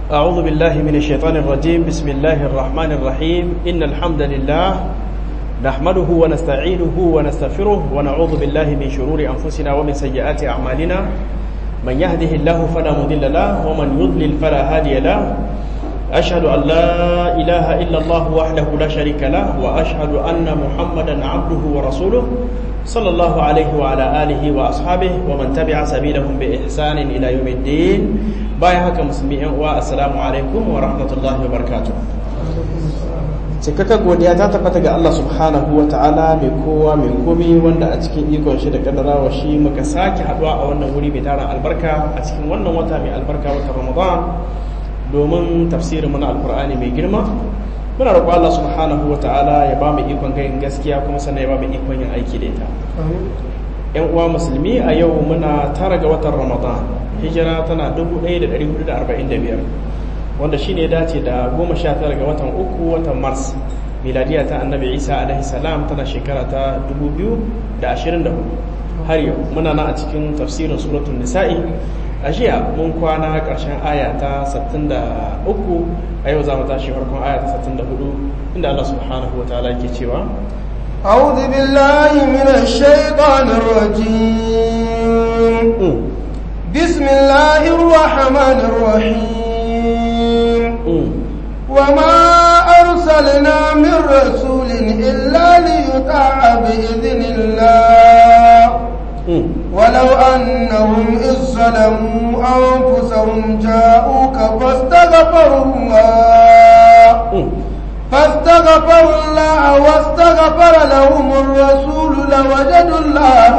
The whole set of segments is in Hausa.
أعوذ بالله من الشيطان الرجيم بسم الله الرحمن الرحيم إن الحمد لله نحمده ونستعينه ونستغفره ونعوذ بالله من شرور أنفسنا ومن سيئات أعمالنا من يهده الله فلا مضل له ومن يضلل فلا هادي له أشهد أن لا إله إلا الله وحده لا شريك له وأشهد أن محمدا عبده ورسوله صلى الله عليه وعلى آله وأصحابه ومن تبع سبيلهم بإحسان إلى يوم الدين bayan haka musulmi yan uwa assalamu alaikum wa rahmatullahi wa barakatuh cikakka godiya ta tabbata ga Allah subhanahu wa ta'ala mai kowa mai komi wanda a cikin ikon shi da kaddarawa shi muka sake haduwa a wannan wuri mai tarin albarka a cikin wannan wata mai albarka wata ramadan domin tafsirin mana alkur'ani mai girma muna roƙo Allah subhanahu wa ta'ala ya ba mu ikon gayin gaskiya kuma sannan ya ba mu ikon yin aiki da ita yan uwa musulmi a yau muna tara ga watan ramadan hijira tana 1445 wanda shi ne dace da 19 ga watan uku watan mars miladiya ta annabi isa alaihi salam tana shekara ta 2024 har yau muna na a cikin tafsirin suratun nisa'i a jiya mun kwana ƙarshen aya ta 63 a yau za mu tashi farkon aya ta 64 inda allah subhanahu wa ta'ala ke cewa أعوذ بالله من الشيطان الرجيم بسم الله الرحمن الرحيم وما أرسلنا من رسول إلا ليطاع بإذن الله ولو أنهم إذ ظلموا أنفسهم جاءوك فاستغفروا الله فاستغفروا الله واستغفر لهم الرسول لوجدوا الله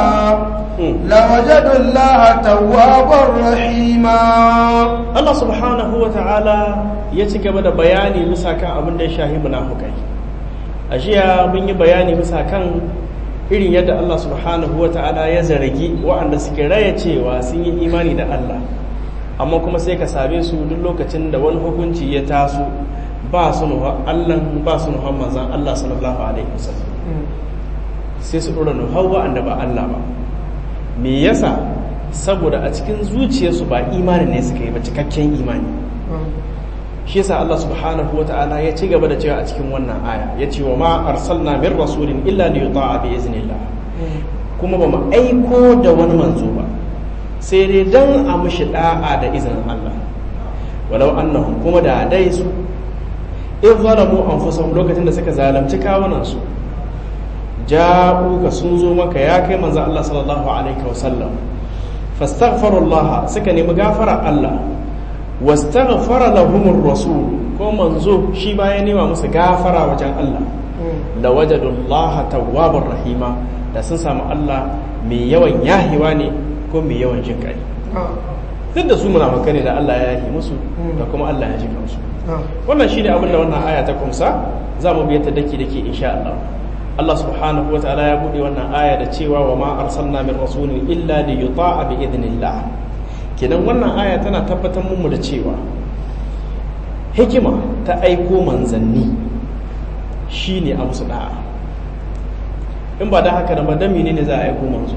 لوجدوا الله توابا رحيما Allah subhanahu wa ta'ala ya ci gaba da bayani bisa kan abin da ya shahi munafukai a jiya mun yi bayani bisa kan irin yadda Allah subhanahu wa ta'ala ya zargi waɗanda suke raya cewa sun yi imani da Allah amma kuma sai ka same su duk lokacin da wani hukunci ya taso ba su nuha Allah ba su nuha manzan Allah sallallahu alaihi wasallam sai su ɗora nuha wa'anda ba Allah ba me yasa saboda a cikin zuciyarsu ba imani ne suka yi ba cikakken imani shi yasa Allah subhanahu wata'ala ya ci gaba da cewa a cikin wannan aya ya ce wa ma arsalna min rasulin illa li yuta'a bi iznillah kuma ba mu aiko da wani manzo ba sai dai dan a mushi da'a da izinin Allah walau annahum kuma da dai su in zalamu anfusahum lokacin da suka zalunci kawunan su ja'uka sun zo maka ya kai manzo Allah sallallahu alaihi wasallam fastaghfirullah suka nemi gafara Allah wastaghfara lahumur rasul ko manzo shi ba ya nema musu gafara wajen Allah lawajadullah tawwabur rahima da sun samu Allah mai yawan yahiwa ne ko mai yawan jin kai duk da su munafukai ne da Allah ya yahi musu da kuma Allah ya ji kansu wannan shine abin da wannan aya ta kumsa za mu biya ta daki dake insha Allah Allah subhanahu wataala ya bude wannan aya da cewa wa ma arsalna min rasulin illa li yuta'a bi idnillah kenan wannan aya tana tabbatar mu da cewa hikima ta aiko manzanni shine a musu da'a in ba da haka da ba dan menene za a aiko manzo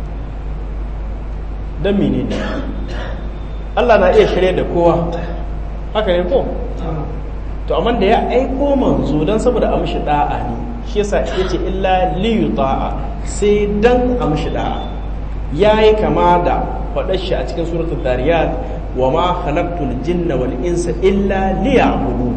dan menene Allah na iya shirye da kowa haka ne ko to amma da ya aiko manzo dan saboda a mishi da'a ne shi yasa yace illa li yuta'a sai dan a mishi da'a yayi kama da faɗar shi a cikin suratul dariyat wa ma khalaqtul jinna wal insa illa liya'budun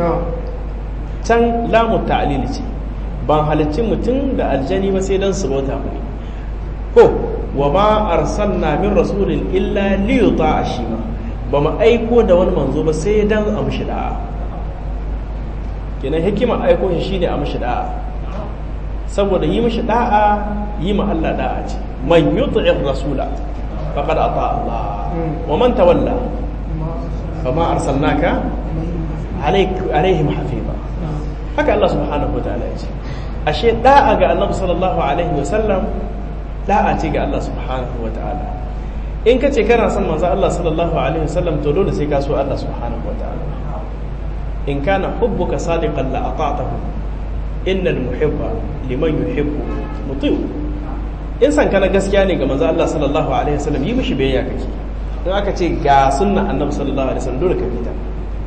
can lamu ta'lil ce ban halicci mutum da aljani ba sai dan su bauta mu ko wa ma arsalna min rasulin illa li yuta'a shi ma ba mu aiko da wani manzo ba sai dan a mishi da'a kenan hikima aiko shi shine a mishi da'a saboda yi mishi da'a yi ma Allah da'a ce man yuti'ir rasula faqad ata Allah wa man tawalla fama arsalnaka alaihim hafiza haka Allah subhanahu wa ta'ala ya ce ashe da'a ga Annabi sallallahu alaihi wa sallam da'a ce ga Allah subhanahu wa ta'ala in ka ce kana son manzo Allah sallallahu alaihi wa sallam to dole sai ka so Allah subhanahu wa ta'ala in kana hubbuka sadiqan la ata'tahu innal muhibba liman yuhibbu mutiu in san kana gaskiya ne ga manzo Allah sallallahu alaihi wasallam yi mishi biyayya kake in aka ce ga sunna annabi sallallahu alaihi wasallam dole ka bi ta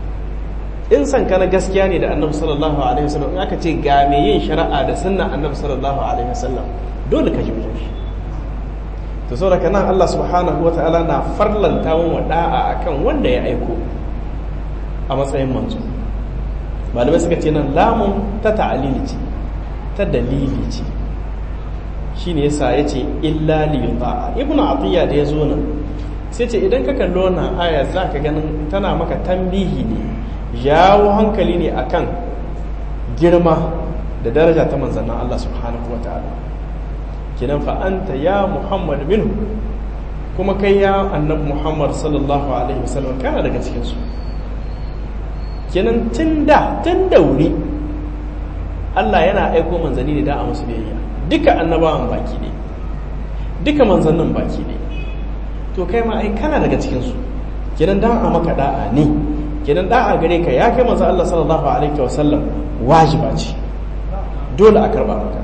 in san ka na gaskiya ne da annabi sallallahu alaihi wasallam in aka ce ga mai yin shari'a da sunnan annabi sallallahu alaihi wasallam dole ka ji wajen shi to saboda kana Allah subhanahu wataala na farlanta wa da'a akan wanda ya aiko a matsayin manzo malamai suka ce nan lamun ta ta'alili ce ta dalili ce shine yasa yace illa li yuta'a ibnu atiya da yazo nan sai ce idan ka kallo wannan aya zaka ganin tana maka tambihi ne jawo hankali ne akan girma da daraja ta manzannin Allah subhanahu wataala kinan fa anta ya muhammad minhu kuma kai ya annabi muhammad sallallahu alaihi wasallam kana daga cikin su kenan tun da tun da wuri Allah yana aiko manzanni ne da a musu biyayya duka annabawan baki ne duka manzannin baki ne to kai ma ai kana daga cikin su kenan dan a maka da'a ne kenan da'a gare ka ya kai manzo Allah sallallahu alaihi wasallam wajiba ce dole a karba maka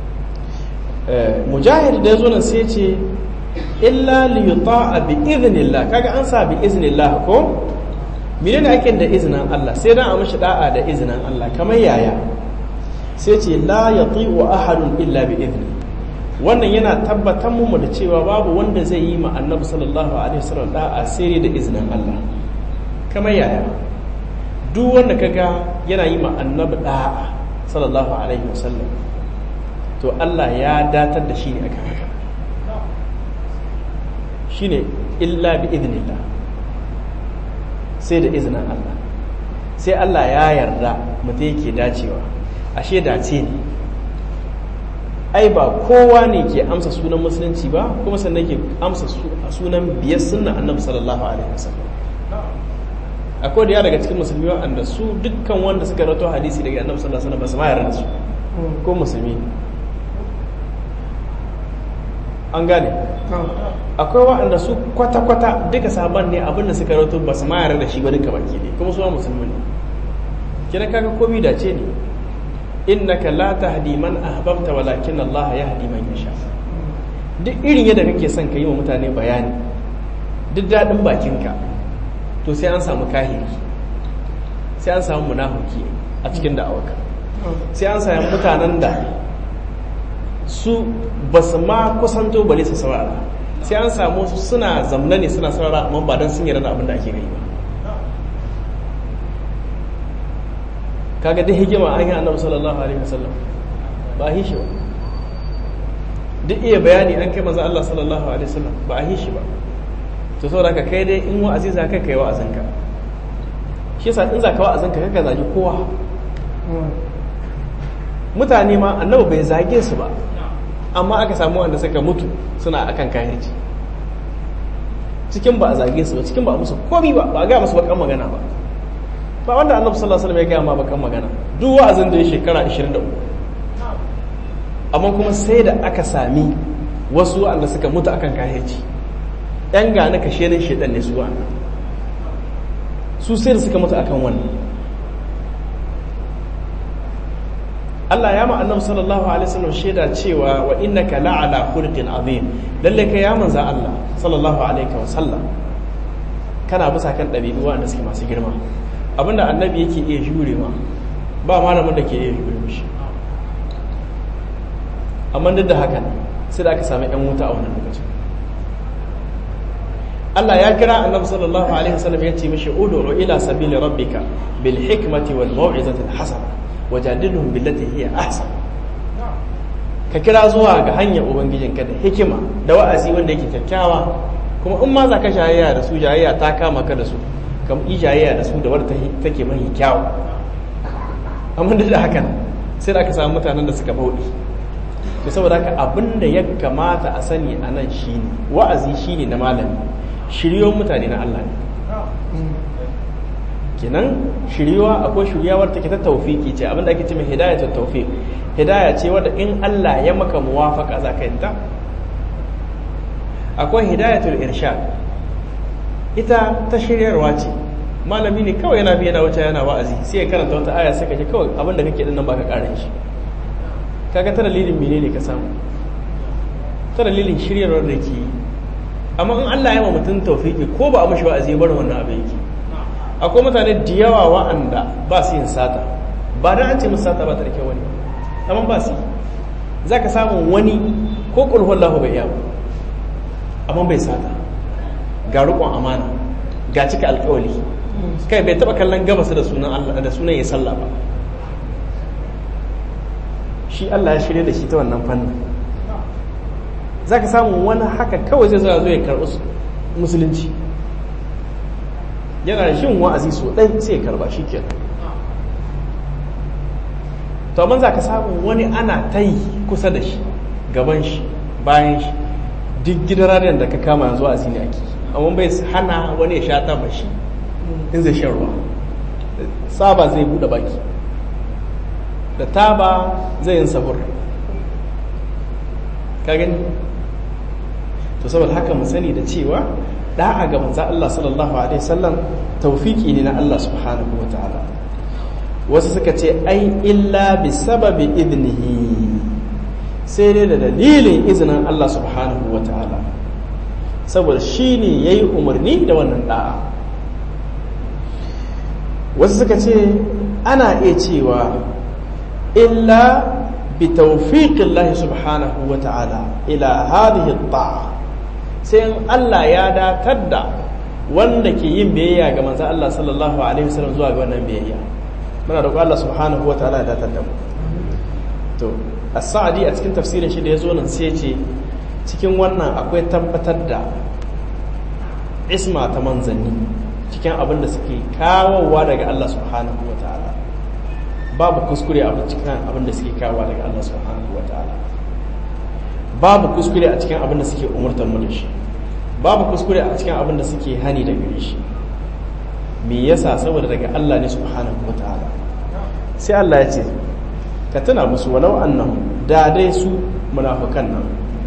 mujahid da yazo nan sai ce illa li yuta'a bi idhnillah kaga an sa bi iznillah ko menene ake da izinin Allah sai dan a mishi da'a da izinin Allah kamar yaya sai ce la yati'u ahadun illa bi idni wannan yana tabbatar mu da cewa babu wanda zai yi ma annabi sallallahu alaihi wasallam da'a sai da izinin Allah kamar yaya duk wanda kaga yana yi ma annabi da'a sallallahu alaihi wasallam to Allah ya datar da shi ne akan haka shine illa bi idnillah sai da izinin Allah sai Allah ya yarda mutum yake dacewa ashe dace ne ai ba kowa ne ke amsa sunan musulunci ba kuma sannan ke amsa sunan biyar sunna annabi sallallahu alaihi wasallam akwai da ya daga cikin musulmi wanda su dukkan wanda suka rato hadisi daga annabi sallallahu alaihi wasallam ba su ma yarda da su ko musulmi an gane akwai waɗanda su kwata-kwata duka sabon ne abinda suka rato ba su mayar da shi ba duka baki ne kuma suwa musulmi ne kina kaga komi dace ne innaka la tahdi man ahbabta walakin Allah yahdi man yasha duk irin yadda kake son ka yi wa mutane bayani duk daɗin bakinka to sai an samu kahiri sai an samu munafiki a cikin da'awarka sai an samu mutanen da su ba su ma kusanto bale su saurara sai an samu su suna zamna ne suna saurara amma ba don sun yarda abin da ake gani ba kaga duk hikima an yi annabi sallallahu alaihi wasallam ba a shi ba duk iya bayani an kai maza Allah sallallahu alaihi wasallam ba a shi ba to saboda ka kai dai in wa'azi za ka kai wa'azinka shi yasa in za ka wa'azinka kaka zagi kowa mutane ma annabi bai zage su ba amma aka samu wanda suka mutu suna akan kahirci cikin ba a zage su ba cikin ba a musu komi ba ba a gaya musu bakan magana ba ba wanda annabi sallallahu alaihi wasallam ya gaya ma bakan magana duk wa'azin da ya shekara 23 amma kuma sai da aka sami wasu wanda suka mutu akan kahirci yan gane kashe ne shedan ne su wannan su sai da suka mutu akan wannan Allah ya ma annabi sallallahu alaihi wasallam shaida cewa wa innaka la'ala khuluqin azim lalle kai ya manza Allah sallallahu alaihi wasallam kana bisa kan dabi'u wanda suke masu girma abinda annabi yake iya jurewa ba malamin da ke iya jure mishi amma duk da haka sai da aka sami yan wuta a wannan lokacin Allah ya kira annabi sallallahu alaihi wasallam ya ce mishi ud'u ila sabili rabbika bil hikmati wal mau'izati al hasana wajadilhum billati hiya ahsan ka kira zuwa ga hanyar ubangijinka da hikima da wa'azi wanda yake kyakkyawa kuma in ma za ka jayayya da su jayayya ta kama ka da su kam yi jayayya da su da wadda take mai kyawu amma da haka sai da aka samu mutanen da suka bauɗi to saboda haka abin da ya kamata a sani a nan shine wa'azi shine na malami shiryon mutane na Allah ne kenan shiriwa akwai shiryawar take ta taufiki ce abinda ake ce mai hidaya ta taufiq hidaya ce wadda in Allah ya maka muwafaka za ka yanta akwai hidayatul irshad ita ta shiryarwa ce malami ne kawai yana bi yana wuce yana wa'azi sai ya karanta wata aya sai ka ji kawai abinda kake din nan baka karin shi kaga ta dalilin menene ka samu ta dalilin shiryarwar da ke amma in Allah ya ma mutum taufiki ko ba a mashi wa'azi ya bar wannan abin yake akwai mutane da yawa wa'anda ba su yin sata ba don an ce musu sata ba ta da kyau wani amma ba su za ka samu wani ko ƙulhun lahu bai iya ba amma bai sata ga riƙon amana ga cika alƙawali kai bai taɓa kallon gabas da sunan Allah da sunan ya sallah ba shi Allah ya shirya da shi ta wannan fannin za ka samu wani haka kawai zai zo ya karɓi musulunci yana da shin wa'azi so ɗai sai ya karɓa shi kenan to amma za ka samu wani ana ta yi kusa da shi gaban shi bayan shi duk gidan radiyon da ka kama yanzu a ne ake amma bai hana wani ya sha taba shi in zai shan ruwa saba zai buɗe baki da taba zai yin sahur ka gani to saboda haka mu sani da cewa da'a ga manzo Allah sallallahu alaihi wasallam tawfiki ne na Allah subhanahu wataala wasu suka ce ai illa bi sababi idnihi sai dai da dalilin izinin Allah subhanahu wa ta'ala saboda shi ne ya yi umarni da wannan da'a wasu suka ce ana iya cewa illa bi tawfiqin Allah subhanahu wa ta'ala ila hadhihi ta'a sai in Allah ya datar da wanda ke yin biyayya ga manzo Allah sallallahu alaihi wasallam zuwa ga wannan biyayya muna da Allah subhanahu wa ta'ala ya datar da mu to as-sa'di a cikin tafsirin shi da yazo nan sai ce cikin wannan akwai tabbatar da isma ta manzanni cikin abin da suke kawowa daga Allah subhanahu wa ta'ala babu kuskure a cikin abin da suke kawowa daga Allah subhanahu wa ta'ala babu kuskure a cikin abin da suke umurtar mu da shi babu kuskure a cikin abin da suke hani da gare shi me yasa saboda daga Allah ne subhanahu wa ta'ala sai Allah ya ce ka tuna musu walau annahum da dai su munafikan nan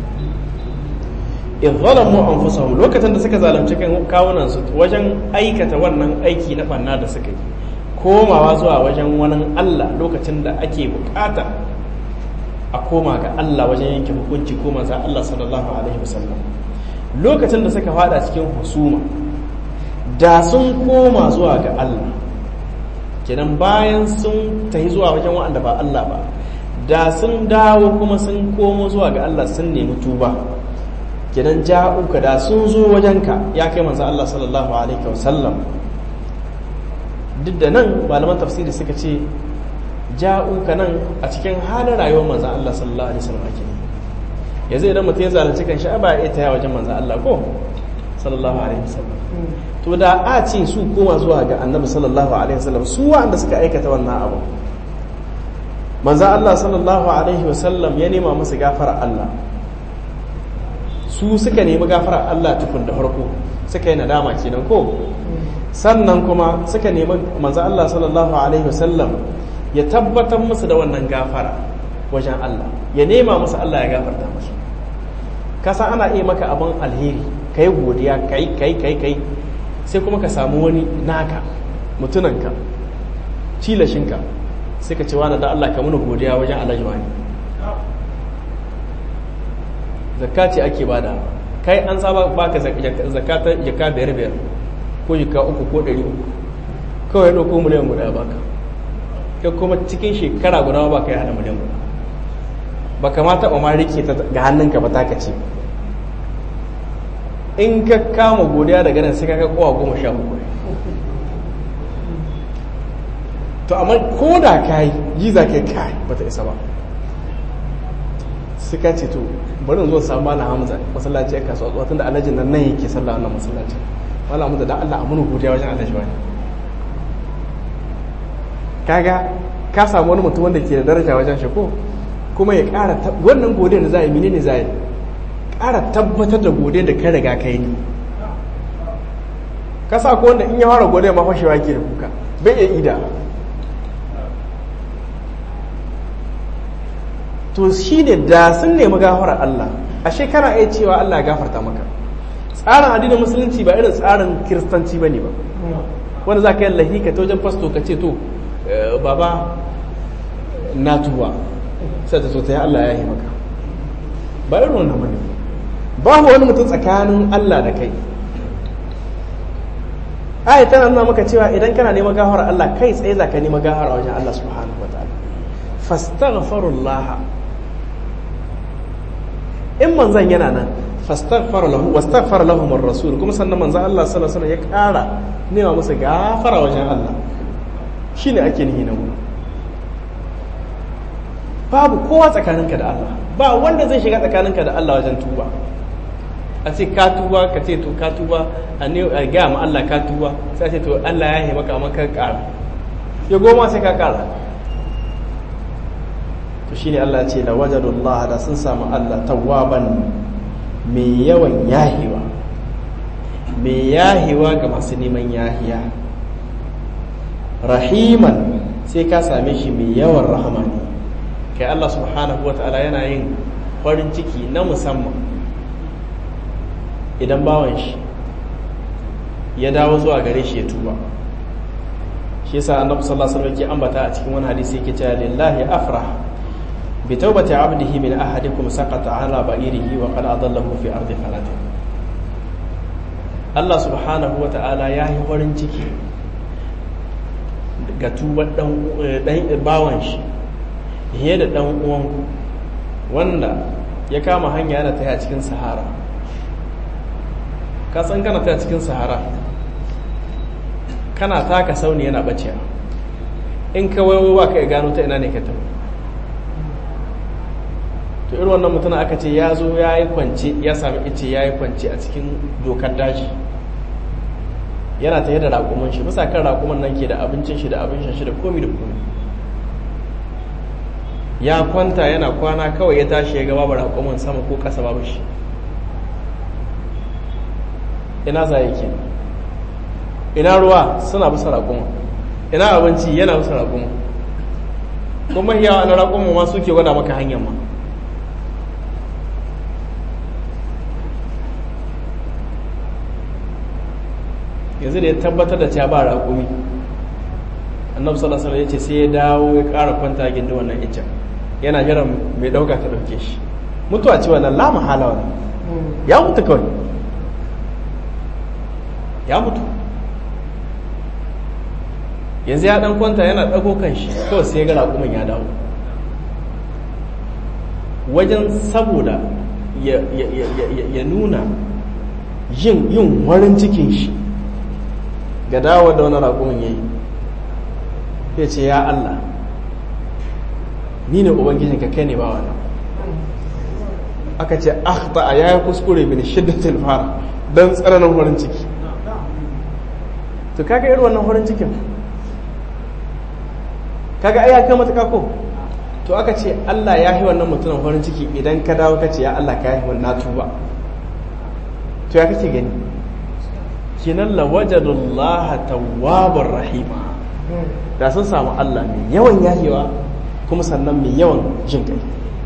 in zalamu anfusahum lokacin da suka zalunci kan kawunan su wajen aikata wannan aiki na banna da suka yi komawa zuwa wajen wani Allah lokacin da ake bukata a koma ga Allah wajen yanke hukunci ko manzo Allah sallallahu alaihi wasallam lokacin da suka fada cikin husuma da sun koma zuwa ga Allah kenan bayan sun tafi zuwa wajen wanda ba Allah ba da sun dawo kuma sun komo zuwa ga Allah sun nemi tuba kenan ja'uka da sun zo wajenka ya kai manzo Allah sallallahu alaihi wasallam duk da nan malaman tafsiri suka ce ja'uka nan a cikin halin rayuwar manzo Allah sallallahu alaihi wasallam ake yanzu idan mutum ya zalunci kan shi ba ya taya wajen manzo Allah ko sallallahu alaihi wasallam to da a ce su koma zuwa ga annabi sallallahu alaihi wasallam su wanda suka aikata wannan abu manzo Allah sallallahu alaihi wasallam ya nema musu gafara Allah su suka nemi gafara Allah tukun da farko suka yi nadama kenan ko sannan kuma suka nemi manzo Allah sallallahu alaihi wasallam ya tabbatar musu da wannan gafara wajen Allah ya nema musu Allah ya gafarta musu kasa ana iya maka abin alheri kai godiya kai kai kai kai sai kuma ka samu wani naka mutunanka cilashinka sai ka ce wani da Allah ka muna godiya wajen alhaji wani zakka ce ake bada kai an saba baka zakata jaka biyar biyar ko jaka uku ko ɗari uku kawai ɗauko miliyan guda baka kai kuma cikin shekara guda ba ka yi hada miliyan guda ba kamata ba ma rike ta ga hannunka ba taka ce in ka kama godiya daga nan sai ka kai kowa goma sha uku to amma ko da ka yi yi za ka yi kai ba ta isa ba sai ka ce to bari zo samu mala hamza masallaci ya kasuwa zuwa tunda alhajin nan nan yake sallah wannan masallaci mala hamza dan Allah amunu godiya wajen alhaji wani kaga ka samu wani mutum wanda ke da daraja wajen shi ko kuma ya ƙara wannan godiyar da za a yi menene za a yi ƙara tabbatar da godiyar da ka riga ka yi ka sa ko wanda in ya fara godiyar ma fashewa ke da kuka bai iya ida to shi ne da sun nemi gafarar Allah a shekara iya cewa Allah gafarta maka tsarin addinin musulunci ba irin tsarin kiristanci ba ne ba wanda za ka yi lahika ta wajen fasto ka ce to baba na tuba sai ta so ta yi Allah ya yi maka ba irin wannan bane babu wani mutum tsakanin Allah da kai aya tana nuna maka cewa idan kana neman gafara Allah kai tsaye za ka neman gafara wajen Allah subhanahu wa ta'ala fastaghfirullah in manzan yana nan fastaghfar lahu wastaghfar lahum ar-rasul kuma sannan manzan Allah sallallahu alaihi wasallam ya ƙara nema musu gafara wajen Allah shine ake nihi na mu babu kowa tsakaninka da Allah ba wanda zai shiga tsakaninka da Allah wajen tuba a ce ka tuba ka ce to ka tuba a ne a ga ma Allah ka tuba sai a ce to Allah ya yi maka amma ka ƙara ya goma sai ka ƙara to shine Allah ya ce la wajadullah da sun samu Allah tawwaban mai yawan yahiwa mai yahiwa ga masu neman yahiya rahiman sai ka same shi mai yawan rahama ne kai Allah subhanahu wa ta'ala yana yin farin ciki na musamman idan bawan shi ya dawo zuwa gare shi ya tuba shi yasa annabi sallallahu alaihi wasallam yake ambata a cikin wani hadisi yake cewa lillahi afrah bi tawbati abdihi min ahadikum saqata ala ba'irihi wa qad adallahu fi ardi falatin Allah subhanahu wa ta'ala ya yi farin ciki ga tubar dan bawan shi fiye da dan uwan wanda ya kama hanya yana taya cikin sahara ka san kana taya cikin sahara kana taka sauni yana bace in ka wayo ba ka gano ta ina ne ka tafi to irin wannan mutum aka ce ya zo ya yi kwance ya sami ice ya yi kwance a cikin dokar daji yana tare da raƙuman shi bisa kan raƙuman nan ke da abincin shi da abincin shi da komi da komi ya kwanta yana kwana kawai ya tashi ya ga babu raƙuman sama ko ƙasa babu shi ina za yake ina ruwa suna bisa raƙuman ina abinci yana bisa raƙuman kuma yawa na raƙuman ma suke gwada maka hanyar ma yanzu da ya tabbatar da cewa ba raƙumi annabi sallallahu alaihi ya ce sai ya dawo ya ƙara kwanta gindi wannan icen yana jiran mai ɗauka ta ɗauke shi mutuwa ce wannan la mahala wannan ya mutu kawai ya mutu yanzu ya ɗan kwanta yana ɗago kan shi kawai sai ya ga raƙumin ya dawo wajen saboda ya nuna yin warin cikin shi ga dawo da wani raƙumin ya yi ya ce ya Allah ni ne ubangijin ka kai ne ba wani aka ce akhta a ya yi kuskure bin shiddatin fara don tsananin horin ciki to kaga irin wannan horin cikin kaga ai ya kai matuƙa ko to aka ce Allah ya yi wannan mutumin horin ciki idan ka dawo ka ce ya Allah ka yi wannan tuba to ya kake gani kinan lawajadullaha tawwabar rahima da sun samu Allah mai yawan yahewa kuma sannan mai yawan jin kai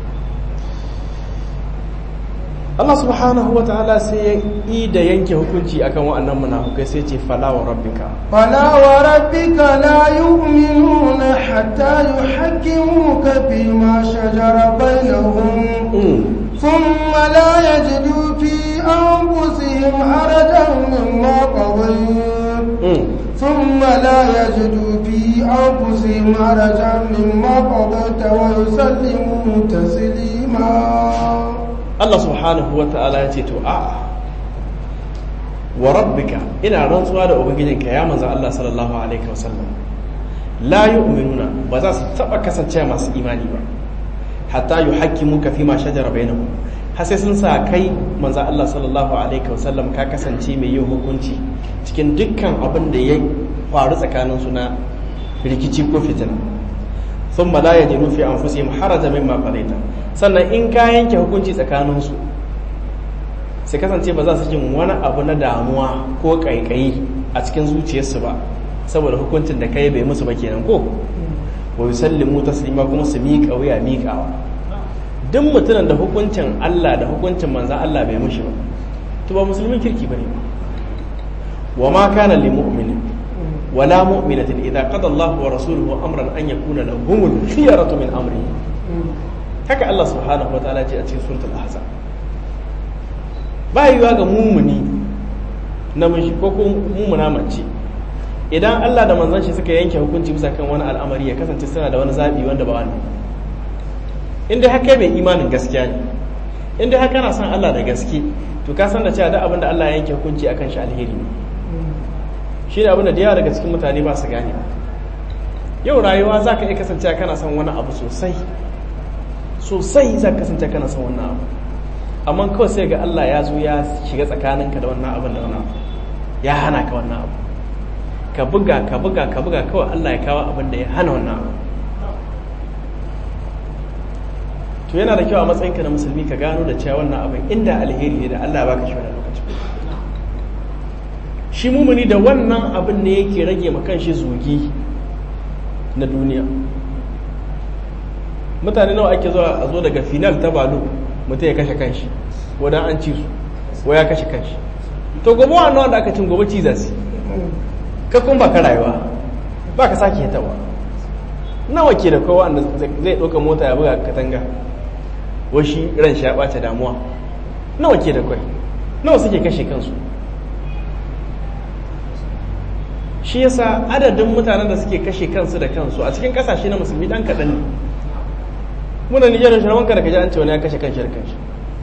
Allah subhanahu wa ta'ala sai ya yi da yanke hukunci akan wa'annan munafukai sai ce fala wa rabbika fala wa rabbika la yu'minuna hatta yuhakkimuka fi ma shajara bainahum ثم لا يجدوا في أنفسهم حرجا مما قضيت ثم لا يجدوا في أنفسهم حرجا مما قضيت ويسلموا تسليما الله سبحانه وتعالى يتيتو آه وربك إن رنسوا هذا أبنجينك يا منزل الله صلى الله عليه وسلم لا يؤمنون بذا تبقى كسنتين masu imani ba hatta yi haƙƙi muka fi ma shajara bai har sai sun sa kai manzan Allah sallallahu alaihi wasallam ka kasance mai yin hukunci cikin dukkan abin da ya faru tsakanin su na rikici ko fitina sun mala ya jiru fi anfusihim haraja mimma qadaita sannan in ka yanke hukunci tsakanin su sai kasance ba za su jin wani abu na damuwa ko kaikayi a cikin zuciyarsu ba saboda hukuncin da kai bai musu ba kenan ko wa yusallimu taslima kuma su miƙa wuya miƙawa duk mutumin da hukuncin Allah da hukuncin manzan Allah bai mushi ba to ba musulmin kirki bane ba wa ma kana lil mu'minin wala mu'minatin idza qada Allahu wa rasuluhu amran an yakuna lahumul khiyaratu min amri haka Allah subhanahu wataala ce a cikin suratul ahzab ba yiwa ga mumuni namiji ko ko mumuna mace idan Allah da manzon shi suka yanke hukunci bisa kan wani al'amari ya kasance suna da wani zabi wanda ba wani inda haka mai imanin gaskiya ne inda haka na son Allah da gaske to ka san da cewa duk abin da Allah ya yanke hukunci akan shi alheri ne shi ne abin da yawa daga cikin mutane ba su gane yau rayuwa za ka iya kasance kana son wani abu sosai sosai za ka kasance kana son wannan abu amma kawai sai ga Allah ya zo ya shiga tsakaninka da wannan abin da wannan abu ya hana ka wannan abu ka buga ka buga ka buga kawai Allah ya kawo abin da ya hana wannan abu to yana da kyau a matsayinka na musulmi ka gano da cewa wannan abin inda alheri ne da Allah baka shi wannan lokacin shi mumuni da wannan abin ne yake rage ma kanshi zugi na duniya mutane nawa ake zuwa a zo daga final ta balo mutum ya kashe kanshi wadda an ci su wa ya kashe kanshi to gobe wa nawa da aka cin gobe ciza su ka kun ba ka rayuwa ba ka sake hitawa nawa ke da kowa wanda zai ɗauka mota ya buga katanga washi ran shi ya ɓace damuwa nawa ke da kwai nawa suke kashe kansu shi yasa adadin mutanen da suke kashe kansu da kansu a cikin kasashe na musulmi dan kaɗan ne muna nijar shi rawanka da kaji an ce wani ya kashe kanshi da kanshi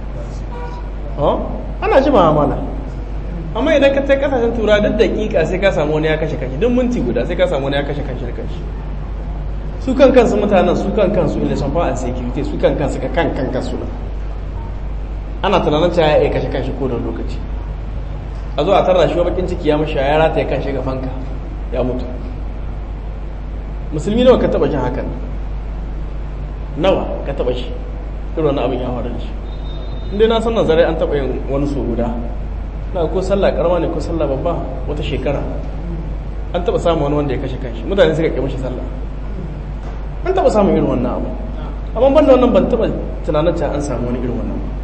ana ji ma'amala amma idan ka tai kasashen tura duk daƙiƙa sai ka samu wani ya kashe kanshi duk minti guda sai ka samu wani ya kashe kanshi da kanshi su kan kansu mutanen su kan kansu ila shan fa'an security su kan kansu ka kan kan kansu ana tunanin cewa ya kashe kanshi ko da lokaci a zo a tarra shi bakin ciki ya mashi ya rata ya kan shiga fanka ya mutu musulmi nawa ka taba jin hakan nawa ka taba shi irin wani abin ya faru da shi inda na san nazarai an taba yin wani so guda na ko sallah karama ne ko sallah babba wata shekara an taba samun wani wanda ya kashe kanshi mutane suka kai mashi sallah an taba samun irin wannan abu amma banda wannan ban taba tunanin cewa an samu wani irin wannan ba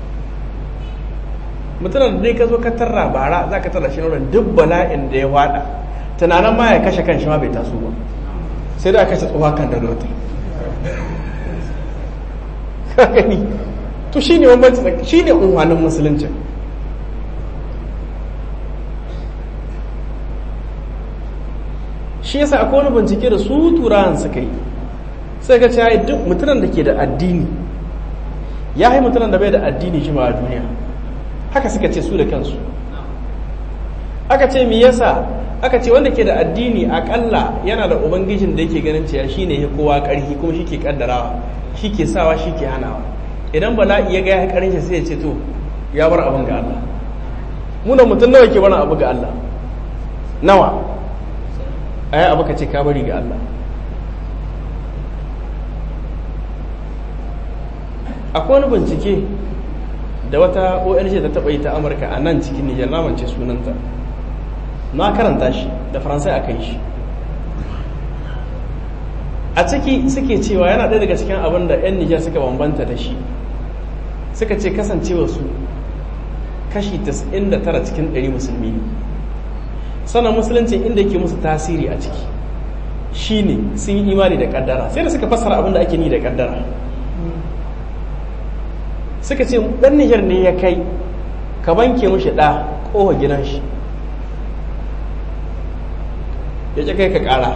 mutumin da dai ka zo ka tarra bara za ka tarra shi wurin duk bala'in da ya wada tunanin ma ya kashe kan shi ma bai taso ba sai da aka kashe tsohuwa kan da rota ka gani to shi ne bambanci shi ne unwanin musulunci shi yasa akwai wani bincike da su turawan suka yi sai ka ce duk mutumin da ke da addini ya yi mutumin da bai da addini shi ma a duniya haka suka ce su da kansu aka ce mi yasa aka ce wanda ke da addini akalla yana da ubangijin da yake ganin cewa shine ya kowa karhi kuma shi ke kaddarawa shi ke sawa shi ke hanawa idan bala'i ya ga ya karin shi sai ya ce to ya bar abin ga Allah muna mutum nawa ke bar abu ga Allah nawa ai abu ka ce ka bari ga Allah akwai wani bincike da wata ONG ta taɓa yi ta Amurka a nan cikin Nijar namance sunanta na karanta shi da faransai aka yi shi a ciki suke cewa yana ɗaya daga cikin abin da 'yan Nijar suka bambanta da shi suka ce kasancewa su kashi 99 cikin 100 musulmi ne sannan musulunci inda yake musu tasiri a ciki shine sun yi imani da kaddara sai da suka fassara abin da ake ni da kaddara suka ce dan Nijar ne ya kai ka banke mushi ɗa ƙofa gidan shi ya ce kai ka ƙara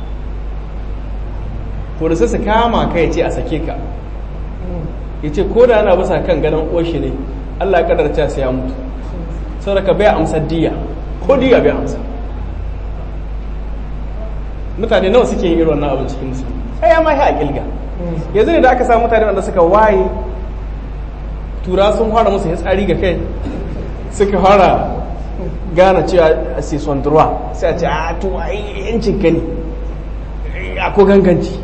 to sai su kama ka ya ce a sake ka ya ce ko da ana bisa kan ganin oshi ne Allah ya kadarta sai ya mutu saboda ka bai amsa diya ko diya bai amsa mutane nawa suke yin irin wannan abin cikin musulmi ai ya mahi a kilga yanzu ne da aka samu mutane wanda suka waye tura sun fara musu tsari ga kai suka fara gane cewa a sison durwa sai a ce a to ai yancin ka ne a ko ganganci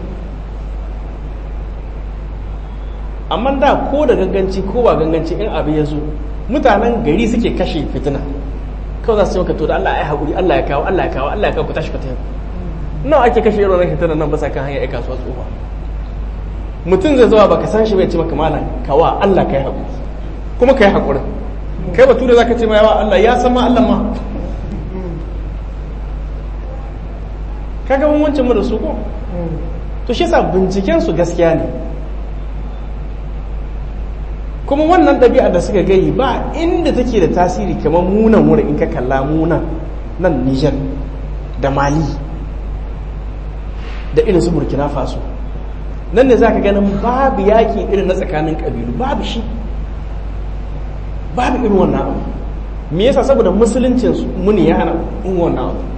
amma da ko da ganganci ko ba ganganci in abu ya zo mutanen gari suke kashe fitina kawai za su yi maka to da Allah ya haƙuri Allah ya kawo Allah ya kawo Allah ya kawo ku tashi ku tafi nawa ake kashe irin wannan fitina nan ba sa kan hanyar kasuwa tsofa mutum zai zuwa baka san shi bai ce maka malam kawa Allah kai haƙuri kuma kai haƙurin kai batu da zaka ce ma yawa Allah ya san ma Allah ma kaga bambancin mu da su ko to shi yasa binciken su gaskiya ne kuma wannan ɗabi'a da suka gayi ba inda take da tasiri kamar munan wurin in ka kalla munan nan Nijar da mali da irin su burkina faso nan ne za ka ganin babu yaƙi irin na tsakanin ƙabilu babu shi babu irin wannan abu me yasa saboda musuluncin muni ya hana in wannan abu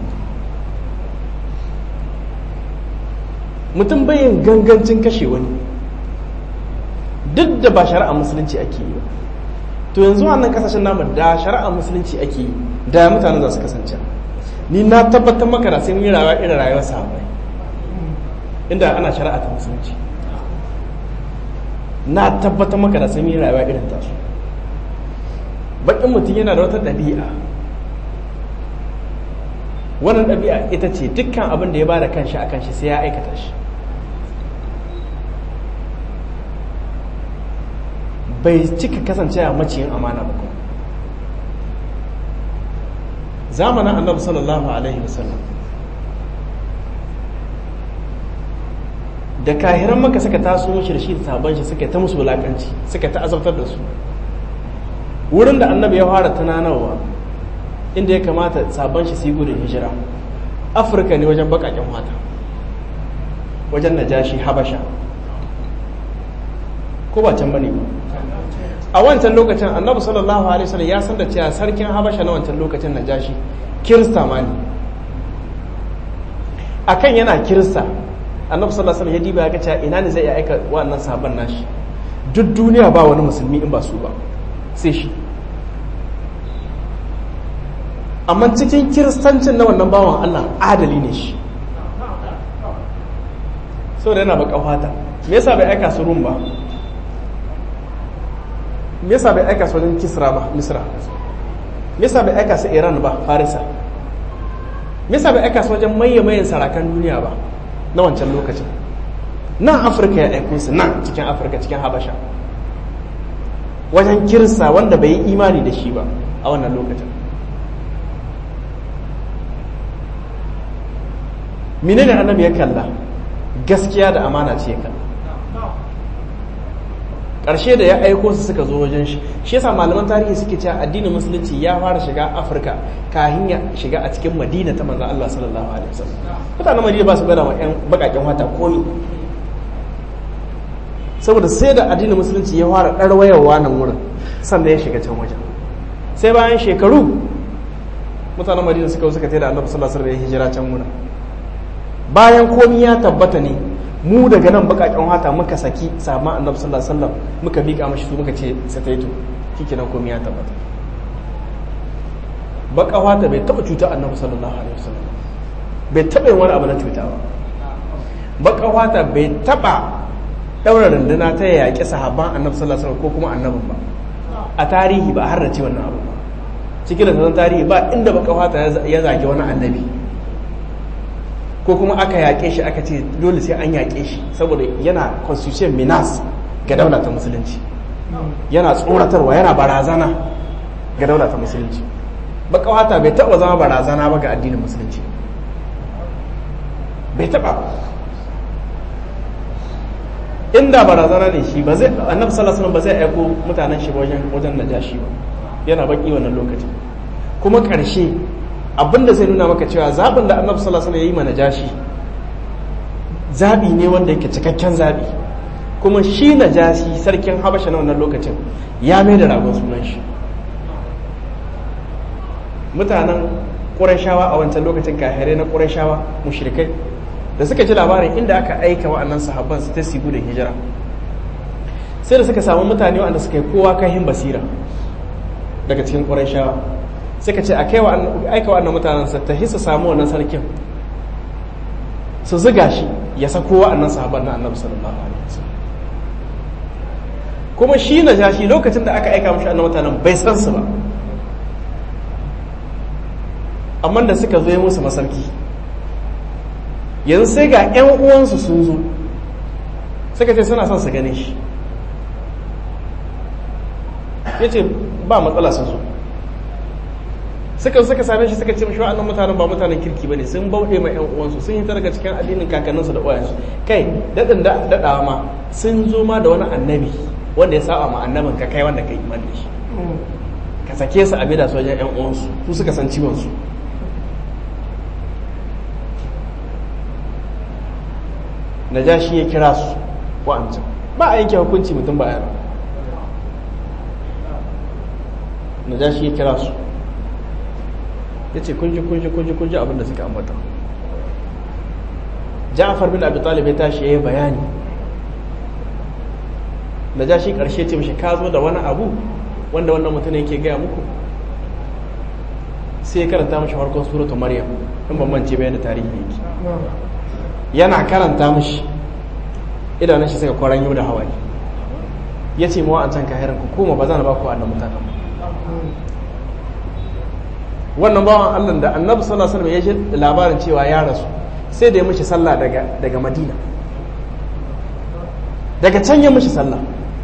mutum bayin gangancin kashe wani duk da ba shari'a musulunci ake yi ba to yanzu wannan kasashen namu da shari'a musulunci ake yi da mutanen za su kasance ni na tabbatar maka da sai mun yi rayuwa irin rayuwar sahabbai inda ana shari'a ta musulunci na tabbatar maka da sai mun yi rayuwa irin tasu bakin mutum yana da wata ɗabi'a wannan ɗabi'a ita ce dukkan abin da ya bada kanshi a kanshi sai ya aikata shi bai cika kasance a maciyin amana ba kuma zamanin annabi sallallahu alaihi wasallam da kahiran maka suka taso mashi da shi da sabon shi suka ta musu wulakanci suka ta azabtar da su wurin da annabi ya fara tunanarwa inda ya kamata sabon shi su yi gudun hijira afirka ne wajen bakaken wata wajen najashi habasha ko ba can bane ba a wancan lokacin annabi sallallahu alaihi wasallam ya san da cewa sarkin habasha na wancan lokacin najashi kirista ma ne akan yana kirista annabi sallallahu alaihi wasallam ya diba ya ga cewa ina ne zai iya aika wannan sabon nashi duk duniya ba wani musulmi in ba su ba sai shi amma cikin kiristancin na wannan bawan Allah adali ne shi saboda yana baka fata me yasa bai aika su rum ba me yasa bai aika su wajen kisra ba misra me yasa bai aika su iran ba farisa me yasa bai aika su wajen maye mayen sarakan duniya ba na wancan lokacin nan afirka ya aiko su nan cikin afirka cikin habasha wajen kirsa wanda bai yi imani da shi ba a wannan lokacin menene annabi ya kalla gaskiya da amana ce ya kalla ƙarshe da ya aiko su suka zo wajen shi shi yasa malaman tarihi suke cewa addinin musulunci ya fara shiga afirka kahin ya shiga a cikin madina ta manzan allah sallallahu alaihi wasallam mutanen madina ba su gana wa 'yan baƙaƙen wata komi saboda sai da addinin musulunci ya fara ɗarwayarwa nan wurin sannan ya shiga can wajen sai bayan shekaru mutanen madina suka suka da annabi sallallahu alaihi wasallam ya hijira can wurin bayan komi ya tabbata ne mu daga nan bakakken hata muka saki sama annabi sallallahu alaihi wasallam muka mika mashi su muka ce sataito nan komi ya tabbata baka hata bai taba cuta annabi sallallahu alaihi wasallam bai taba yin wani abu na cuta ba baka hata bai taba daura runduna ta yaƙi sahabban annabi sallallahu alaihi wasallam ko kuma annabin ba a tarihi ba har da ce wannan abu ba cikin da tarihi ba inda baka hata ya zage wani annabi ko kuma aka yaƙe shi aka ce dole sai an yaƙe shi saboda yana constitution minas ga daula ta musulunci yana tsoratarwa yana barazana ga daula ta musulunci baka wata bai taɓa zama barazana ba ga addinin musulunci bai taɓa inda barazana ne shi ba zai annabi sallallahu alaihi ba zai aiko mutanen shi wajen wajen najashi ba yana baki wannan lokacin kuma ƙarshe abinda zai nuna maka cewa zaɓin da annabi sallallahu alaihi ya yi mana jashi zaɓi ne wanda yake cikakken zaɓi kuma shi na jashi sarkin habasha na wannan lokacin ya mai da ragon sunan shi mutanen ƙurashawa a wancan lokacin kahirai na ƙurashawa mushrikai da suka ji labarin inda aka aika wa'annan sahabban su ta sigu da hijira sai da suka samu mutane wanda suka yi kowa kahin basira daga cikin ƙurashawa suka ce aika wa'annan mutanen sa ta hisa samu wannan sarkin su ziga shi ya sako wa'annan sahabban na annabi sallallahu alaihi wasallam kuma shi na jashi lokacin da aka aika mashi annabi mutanen bai san su ba amma da suka zo musu masarki yanzu sai ga 'yan uwansu sun zo suka ce suna son su gane shi ya ce ba matsala sun zo suka suka same shi suka ce mashi wa'annan mutanen ba mutanen kirki bane sun bauɗe ma 'yan uwansu sun hita daga cikin addinin kakanninsu da uwayensu kai daɗin daɗawa ma sun zo ma da wani annabi wanda ya saba ma annabin ka kai wanda ka yi iman da shi ka sake su a bida su wajen 'yan uwansu su suka san ciwon su najashi ya kira su wa'ancan ba a yanke hukunci mutum ba yara najashi ya kira su ya ce kunji kunji kunji kunji abinda suka ambata ja'afar bin abu talib ya tashi ya yi bayani najashi karshe ce mashi ka zo da wani abu wanda wannan mutum yake gaya muku sai ya karanta mashi farkon suratu maryam in ban mance bayan da tarihi yake yana karanta mashi idanun shi suka kwaran yau da hawaii ya ce mawa an can kahiran ku koma ba za na ba ku annan mutanen wannan bawan allah da annabi sallallahu alaihi wasallam ya ji labarin cewa ya rasu sai da ya mishi sallah daga daga madina daga can ya mishi sallah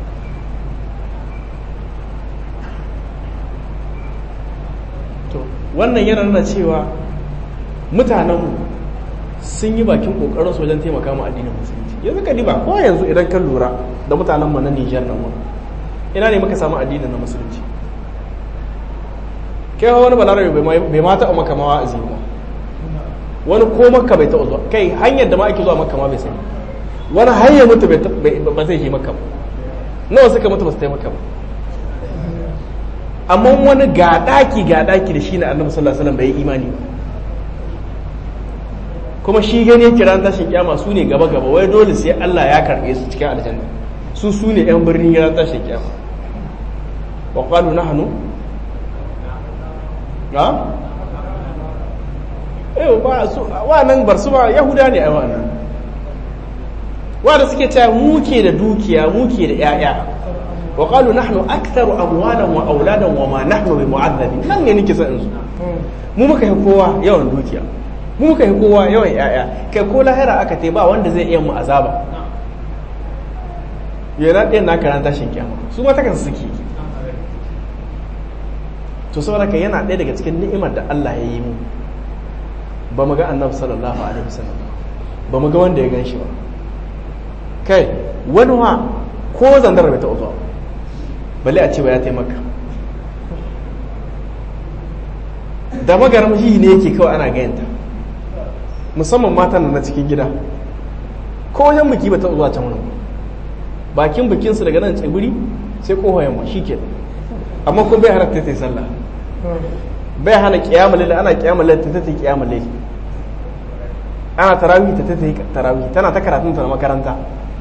to wannan yana nuna cewa mutanenmu sun yi bakin kokarin wajen taimaka mu addinin musulunci yanzu ka diba ko yanzu idan ka lura da mutanen mu na Niger nan wani ina ne muka samu addinin na musulunci kai wani balarabe bai ma taɓa maka ma wa'azi ba wani ko makka bai taɓa zuwa kai hanyar da ma ake zuwa makka ma bai sani wani hanyar mutu ba zai je makka ba nawa suka mutu ba su taimaka ba amma wani ga ɗaki ga ɗaki da shi na annabi sallallahu alaihi wasallam bai yi imani ba kuma shi gani yake ran tashin kiyama su ne gaba gaba wai dole sai Allah ya karbe su cikin aljanna su su ne yan birnin ran tashin kiyama wa qalu nahnu ha eh ba su wa nan bar su ba yahuda ne ai wannan wanda suke cewa muke da dukiya muke da yaya wa qalu nahnu aktharu amwalan wa auladan wa ma nahnu bi mu'azzabin nan ne nake son su mu muka yi kowa yawan dukiya mu muka yi kowa yawan yaya kai ko lahira aka te ba wanda zai iya mu azaba yana ɗayan na karanta shin kiyama su ma takan suke to saboda ka yana ɗaya daga cikin ni'imar da Allah ya yi mu ba mu ga annabi sallallahu alaihi wasallam ba mu ga wanda ya gan shi ba kai wani wa ko zandar bai taɓa zuwa balle a ce ba ya taimaka da magaram shi ne yake kawai ana gayanta musamman matan na cikin gida ko wajen biki ba ta zuwa can wani bakin bikinsu daga nan tsibiri sai kowa yamma shi ke amma kuma bai hana ta ta sallah bai hana kiyamul lail ana kiyamul lail ta ta ta kiyamul lail ana tarawih ta ta ta tarawih tana ta karatun ta na makaranta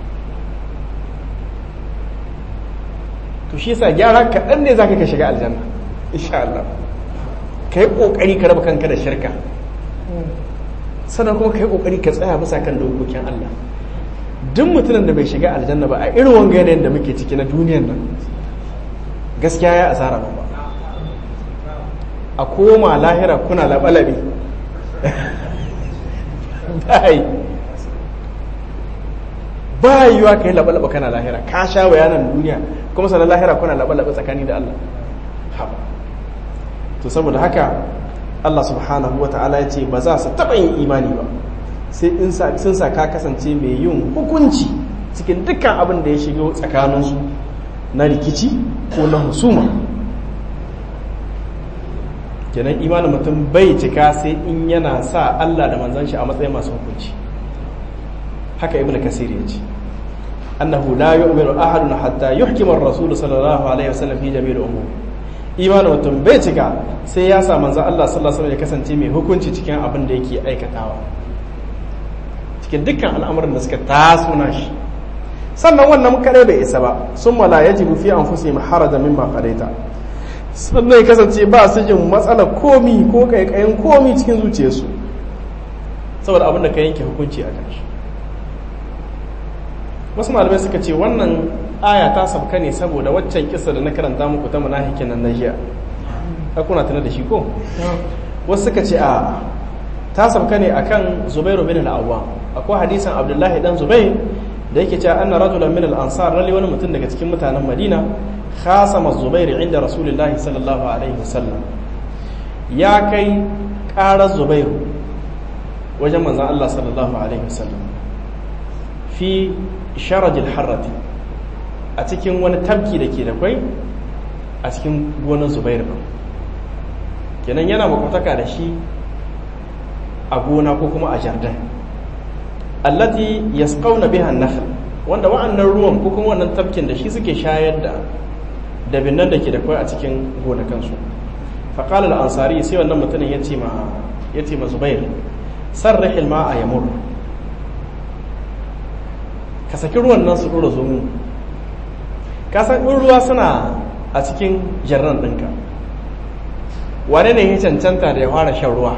to shi yasa gyara kaɗan ne zaka ka shiga aljanna insha Allah kai kokari ka raba kanka da shirka sannan kuma kai kokari ka tsaya bisa kan dokokin Allah duk mutumin da bai shiga aljanna ba a irin wanga yanayin da muke ciki na duniyar nan gaskiya ya asara ba a koma lahira kuna labalabi bai ba yiwa ka yi labalaba kana lahira ka sha bayanan duniya kuma sannan lahira kuna labalaba tsakani da Allah to saboda haka Allah subhanahu wa ta'ala ya ce ba za su taɓa yin imani ba sai in sun sa ka kasance mai yin hukunci cikin dukkan abin da ya shigo tsakaninsu na rikici ko na husuma kenan imanin mutum bai cika sai in yana sa Allah da manzan shi a matsayin masu hukunci haka ibn kasir ya ce annahu la yu'minu ahadun hatta yuhkima ar-rasul sallallahu alaihi wasallam fi jami'il umur imanin mutum bai cika sai ya sa manzan Allah sallallahu alaihi ya kasance mai hukunci cikin abin da yake aikatawa cikin dukkan al'amuran da suka taso na shi sannan wannan kare bai isa ba sun mala yajibu fi anfusihim haraja mimma qadaita sannan ya kasance ba su jin matsalar komi ko kaikayin komi cikin zuciyarsu saboda abin da ka yanke hukunci a kan shi wasu malamai suka ce wannan aya ta sabka ne saboda waccan kisa da na karanta muku ta munafikin nan na jiya ka kuna tana da shi ko wasu suka ce a ta sabka ne akan zubairu bin al-awwam akwai hadisin abdullahi dan zubair da yake cewa anna rajulan min al-ansar lalle wani mutum daga cikin mutanen madina khasama zubair inda rasulullahi sallallahu alaihi wasallam ya kai ƙarar zubair wajen manzon Allah sallallahu alaihi wasallam fi sharajil harrati a cikin wani tabki da ke da kwai a cikin gonar zubair ba kenan yana makwataka da shi a gona ko kuma a jardin allati yasqawna biha an-nakhl wanda wa'annan ruwan ko kuma wannan tafkin da shi suke shayar da dabinnan da ke da kai a cikin gonakansu fa qala al-ansari sai wannan mutumin ya ce ma ya ce ma zubair sarrih al-ma'a yamur ka saki ruwan nan su dora zo mu ka san in ruwa suna a cikin jarran ɗinka wane ne ya cancanta da ya fara shan ruwa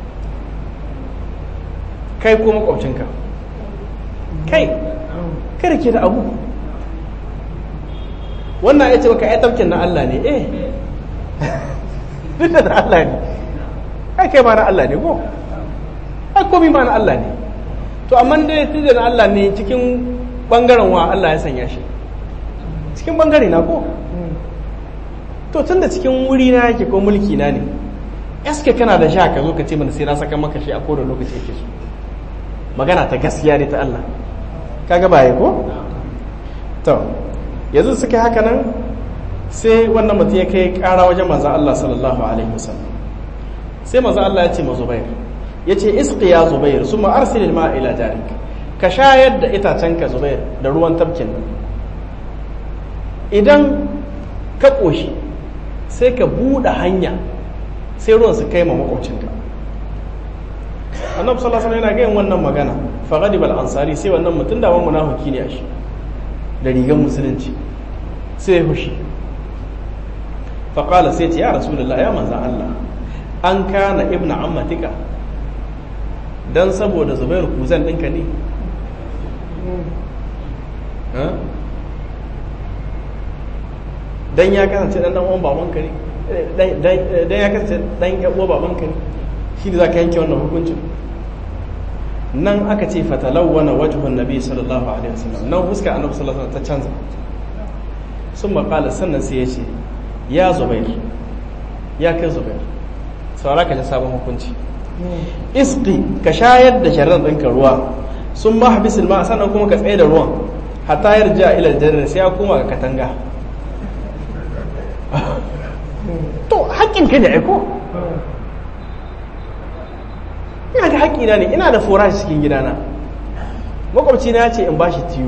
kai ko makwabcinka kai kada ke da abu wannan ya ce baka ya tafkin na Allah ne eh duk da Allah ne ai kai ma na Allah ne ko ai komi ma na Allah ne to amma dai tunda na Allah ne cikin bangaren wa Allah ya sanya shi cikin bangare na ko to tunda cikin wuri na yake ko mulki na ne eske kana da sha ka zo ka ce mana sai na saka maka shi a kowane lokaci yake so magana ta gaskiya ne ta Allah kaga baye ko to yanzu suka haka nan sai wannan mutum ya kai kara wajen manzo Allah sallallahu alaihi wasallam sai manzo Allah ya ce ma Zubair ya ce isqi ya Zubair summa arsil al-ma'a ila jarik ka shayar da itacen ka Zubair da ruwan tafkin nan idan ka koshi sai ka buɗe hanya sai ruwan su kai ma makwabcinka annabi sallallahu alaihi yana gayin wannan magana fa ghadiba al-ansari sai wannan mutum da wani munafiki ne a shi da rigan musulunci sai ya fushi fa qala sai ce ya rasulullah ya manzan Allah an kana ibnu ammatika dan saboda zubairu kuzan ɗinka ne dan ya kasance dan dan uwan babanka ne dan ya kasance dan ya uwa babanka ne shi ne zaka yanke wannan hukuncin nan aka ce fatalawwana wajhun nabi sallallahu alaihi wasallam nan huska annabi sallallahu alaihi wasallam ta canza sun maƙala sannan sai ya ce ya zubair ya kai zubair saura ka ji sabon hukunci iski ka shayar da sharran ɗinka ruwa sun ma habisul ma sannan kuma ka tsaye da ruwan hatta yarja ila aljanna sai ya koma ga katanga to haƙƙin ka ne aiko ina da haƙƙina ne ina da forage cikin gidana makwabci na ce in bashi tiyo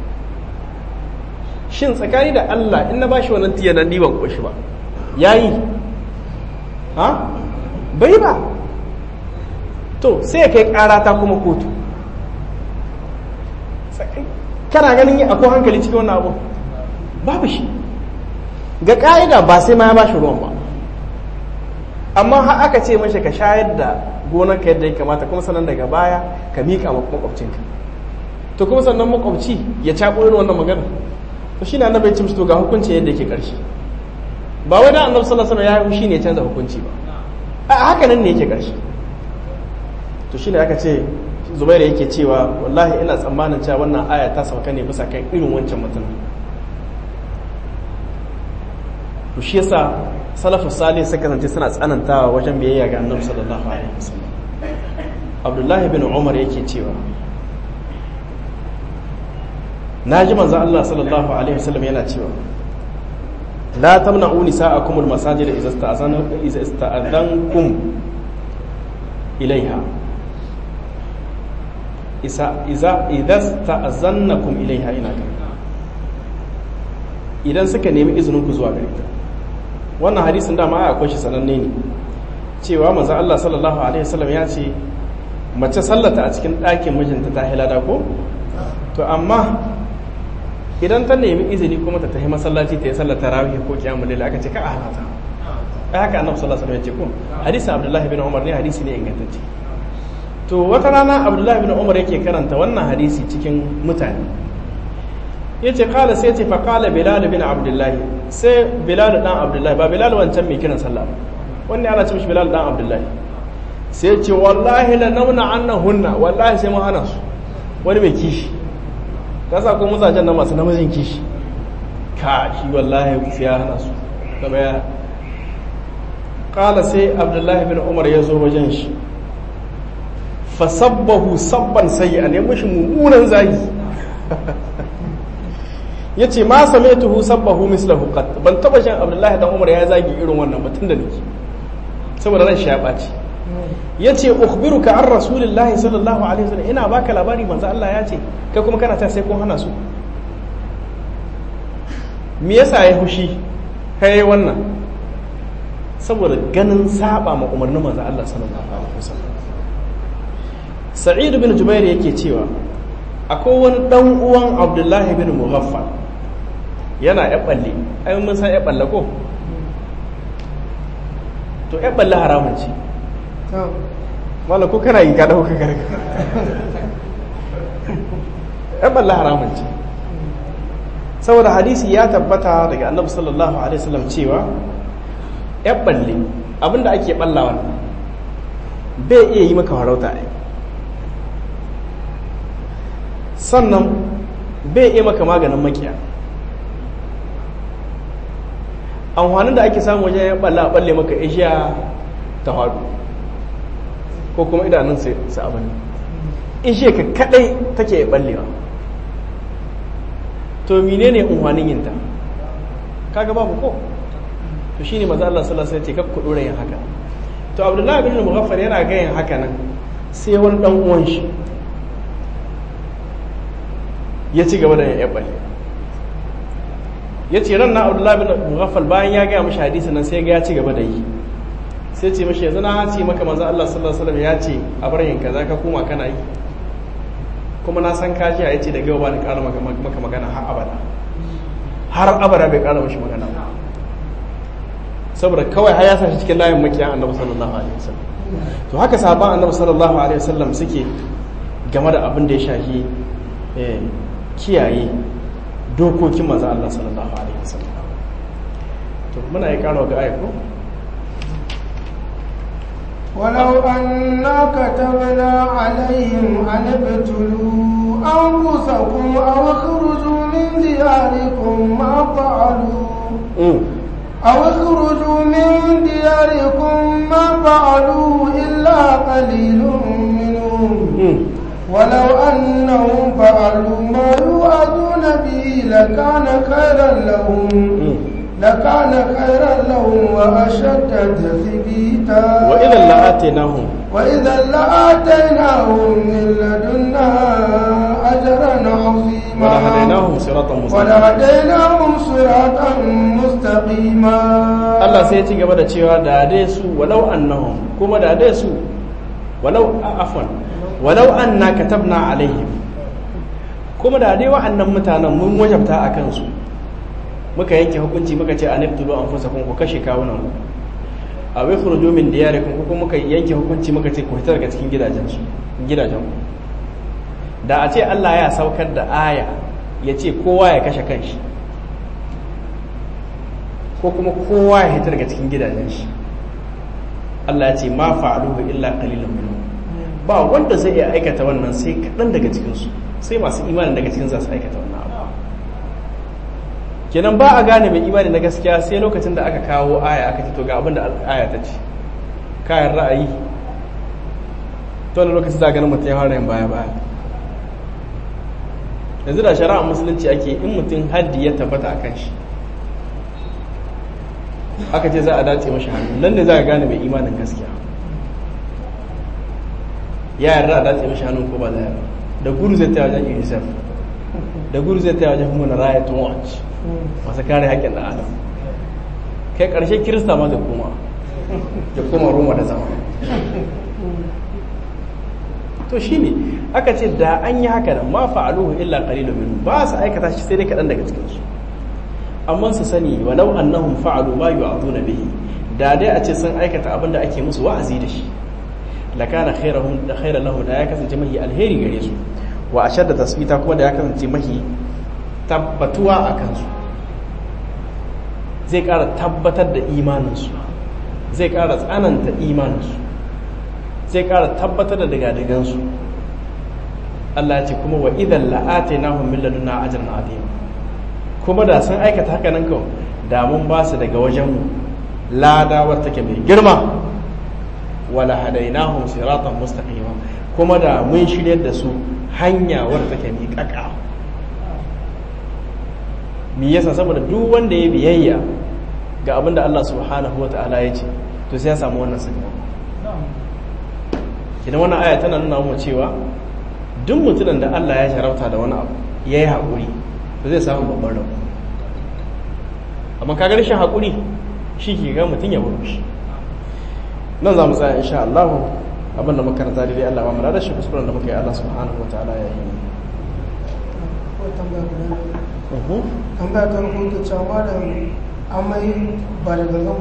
shin tsakani da Allah in na bashi wannan tiyo nan ni ban koshi ba yayi ha bai ba to sai ya kai ƙara ta kuma kotu kana ganin akwai hankali cikin wannan abu babu shi ga ƙa'ida ba sai ma ya bashi ruwan ba amma har aka ce mashi ka shayar da gonar ka yadda ya kamata kuma sannan daga baya ka miƙa makwabcinka to kuma sannan makwabci ya caɓo irin wannan magana to shi na annabi ya ce to ga hukunci yadda yake ƙarshe ba wai da annabi sallallahu alaihi wasallam ya yi ne ya canza hukunci ba a haka nan ne yake ƙarshe to shine aka ce Zubairu yake cewa wallahi ina tsammanin cewa wannan aya ta sauka ne bisa kan irin wancan mutum to shi yasa salafus salih suka kasance suna tsanantawa wajen biyayya ga annabi sallallahu alaihi wasallam abdullahi bin umar yake cewa naji manzo Allah sallallahu alaihi wasallam yana cewa la tamna'u nisa'akum al-masajid idza ista'zana idza ista'adhankum ilaiha isa iza idza ista'zannakum ilaiha ina kan idan suka nemi izinin ku zuwa gare ta wannan hadisin dama ai akwai shi sananne ne cewa manzo Allah sallallahu alaihi wasallam ya ce mace sallata a cikin ɗakin mijinta ta hilada ko to amma idan ta nemi izini kuma ta tafi masallaci ta yi sallar tarawih ko kiyamul layl aka ce ka halata ai haka annabi sallallahu alaihi wasallam ya ce ko hadisin Abdullah bin Umar ne hadisi ne ingantacce to wata rana Abdullah bin Umar yake karanta wannan hadisi cikin mutane yace kala sai ce fa kala Bilal bin Abdullah sai Bilal dan Abdullah ba Bilal wancan mai kiran sallah ba wannan ana ce mishi Bilal dan Abdullah sai ce wallahi la nauna annahunna wallahi sai mun hana su wani mai kishi kasa ko mazajen nan masu namijin kishi ka shi wallahi sai ya hana su gaba ya kala sai abdullahi bin umar ya zo wajen shi fasabbahu sabban sayi a nemi shi mummunan zagi ya ce ma same tuhu sabbahu mislahu qat ban taba shan abdullahi dan umar ya zagi irin wannan batun da nake saboda ran shi ya ɓaci ya ce ukhbiruka an rasulillahi sallallahu alaihi wasallam ina baka labari manzo Allah ya ce kai kuma kana ta sai kun hana su me yasa ya hushi kai wannan saboda ganin saba ma umarnin manzo Allah sallallahu alaihi wasallam Sa'id bin Jubair yake cewa akwai wani dan uwan Abdullahi bin Mughaffal yana ya balle ai mun san ya balle ko to ya balle haramun ce wala ko kana yi ka dauka garga ya balle haramun ce saboda hadisi ya tabbata daga annabi sallallahu alaihi wasallam cewa ya balle abinda ake ballawa bai iya yi maka farauta ne sannan bai iya maka maganin makiya amfanin da ake samu wajen ya balla balle maka ishiya ta hadu ko kuma idanun su abin ishiya ka kadai take ballewa to menene amfanin yinta kaga babu ko to shine maza Allah sallallahu alaihi wasallam ya ce kakku dora yin haka to Abdullahi bin Mughaffar yana ga yin haka nan sai wani dan uwan shi ya ci gaba da yin balle ya ce ran na abdullahi bin mughaffal bayan ya gaya mashi hadisi nan sai ga ya ci gaba da yi sai ce mashi yanzu na ce maka manzo Allah sallallahu alaihi wasallam ya ce a bar yin kaza ka koma kana yi kuma na san kaji ya ce da gaba ba ni ƙara maka magana har abada har abada bai ƙara mashi magana saboda kawai har ya sa shi cikin layin makiyan annabi sallallahu alaihi wasallam to haka sahaban annabi sallallahu alaihi wasallam suke game da abin da ya shafi kiyaye dokokin manzo Allah sallallahu alaihi wasallam to muna yi karo ga ayako ولو أنا كتبنا عليهم أن ابتلوا أنفسكم أو اخرجوا من دياركم ما فعلوا أو اخرجوا من دياركم ما فعلوا إلا قليل منهم ولو أنهم فعلوا ما يوعدون به لكان خيرا لهم لكان خيرا لهم وأشد تثبيتا وإذا لآتيناهم وإذا لآتيناهم من لدنا أجرا عظيما ولهديناهم صراطا مستقيما ولهديناهم صراطا مستقيما Allah sai ya ci gaba da cewa da dai su walau annahum kuma da dai su walau afwan walau anna katabna alaihim kuma da dai wa'annan mutanen mun wajabta a kansu muka yanke hukunci muka ce an ibtulu anfusakum ku kashe kawunan ku a wai furujo min diyarikum ko kuma muka yanke hukunci muka ce ku fita daga cikin gidajen su gidajen ku da a ce Allah ya saukar da aya ya ce kowa ya kashe kanshi ko kuma kowa ya fita daga cikin gidajen shi Allah ya ce ma fa'aluhu illa qalilan minhum ba wanda zai iya aikata wannan sai kaɗan daga cikinsu sai masu imanin daga cikin za su aikata wannan abu kenan ba a gane mai imani na gaskiya sai lokacin da aka kawo aya aka ce to ga abin da aya ta ce kayan ra'ayi to wani lokacin za a ganin mutum ya fara yin baya baya yanzu da shari'a musulunci ake in mutum haddi ya tabbata a kan shi aka ce za a dace mashi hannu nan ne za a gane mai imanin gaskiya ya yarda a dace mashi hannun ko ba da yarda da guru zai ta wajen unicef da guru zai ta wajen human rights watch masu kare haƙƙin da adam kai ƙarshe kirista ma da koma da koma roma da zama to shi ne aka ce da an yi haka nan ma fa'aluhu illa qalilu min ba su aikata shi sai dai kaɗan daga cikin su amma su sani walau annahum fa'alu ma yu'aduna bihi da dai a ce sun aikata abin da ake musu wa'azi da shi lakana khairahum da khairan lahu da ya kasance mahi alheri gare su wa ashadda tasbita kuma da ya kasance mahi tabbatuwa a kansu zai ƙara tabbatar da imaninsu zai ƙara tsananta imaninsu zai ƙara tabbatar da dagadagansu Allah ce kuma wa idan la'atainahum min ladunna ajran azim kuma da sun aikata haka nan kawai da mun ba su daga wajenmu lada wata take mai girma wala hadainahum siratan mustaqima kuma da mun shiryar da su hanya wadda take miƙaƙa me yasa saboda duk wanda ya biyayya ga abin da Allah subhanahu wa ta'ala ya ce to sai ya samu wannan sakamako idan wannan aya tana nuna mu cewa duk mutumin da Allah ya jarauta da wani abu ya yi haƙuri ba zai samu babban rabu amma ka ga rashin haƙuri shi ke ga mutum ya buru shi nan za mu tsaya insha Allah abin da makaranta daidai Allah ba mu da shi kuskuren da muka yi Allah subhanahu wa ta'ala ya yi tambaya ta rubuta cewa malam amai ba da gangan